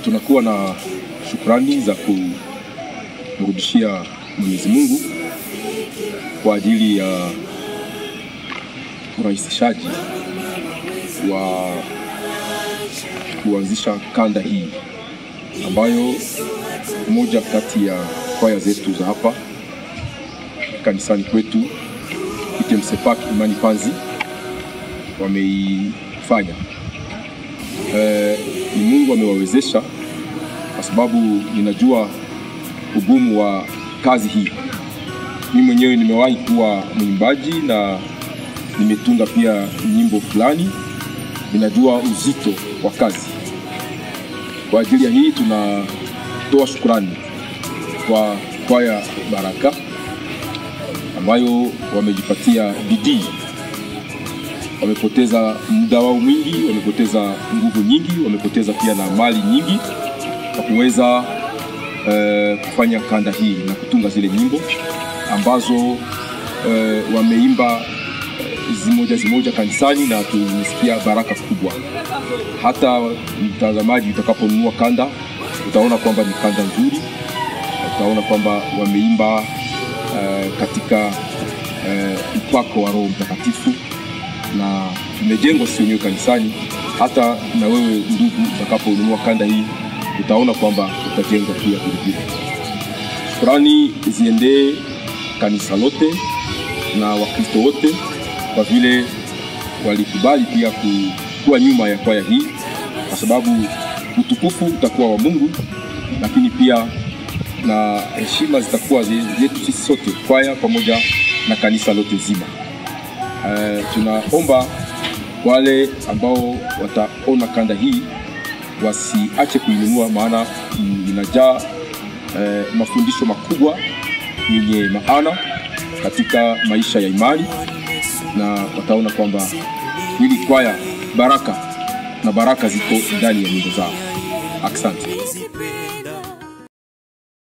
tunakuwa na shukrani za kumrudishia Mwenyezi Mungu kwa ajili ya urahisishaji wa kuanzisha kanda hii ambayo moja kati ya kwaya zetu za hapa kanisani kwetu Itemsepak Imani Panzi wameifanya. E, ni Mungu amewawezesha kwa sababu ninajua ugumu wa kazi hii. Mimi mwenyewe nimewahi kuwa mwimbaji na nimetunga pia nyimbo fulani, ninajua uzito wa kazi. Kwa ajili ya hii tunatoa shukrani kwa kwaya Baraka ambayo wamejipatia bidii, wamepoteza muda wao mwingi, wamepoteza nguvu nyingi, wamepoteza pia na mali nyingi kwa kuweza eh, kufanya kanda hii na kutunga zile nyimbo ambazo eh, wameimba eh, zimoja zimoja kanisani na tumesikia baraka kubwa. Hata mtazamaji utakaponunua kanda utaona kwamba ni kanda nzuri, utaona kwamba wameimba eh, katika eh, upako wa Roho Mtakatifu na imejengwa sisi wenyewe kanisani. Hata na wewe ndugu, utakaponunua kanda hii utaona kwamba utajengwa pia vilevile. Shukrani ziendee kanisa lote na Wakristo wote kwa vile walikubali pia kuwa nyuma ya kwaya hii, kwa sababu utukufu utakuwa wa Mungu, lakini pia na heshima zitakuwa zetu sisi sote, kwaya pamoja na kanisa lote zima. Uh, tunaomba wale ambao wataona kanda hii wasiache kuinunua, maana inajaa uh, mafundisho makubwa yenye maana katika maisha ya imani, na wataona kwamba hili kwaya baraka na baraka ziko ndani ya nyimbo zao. Asante.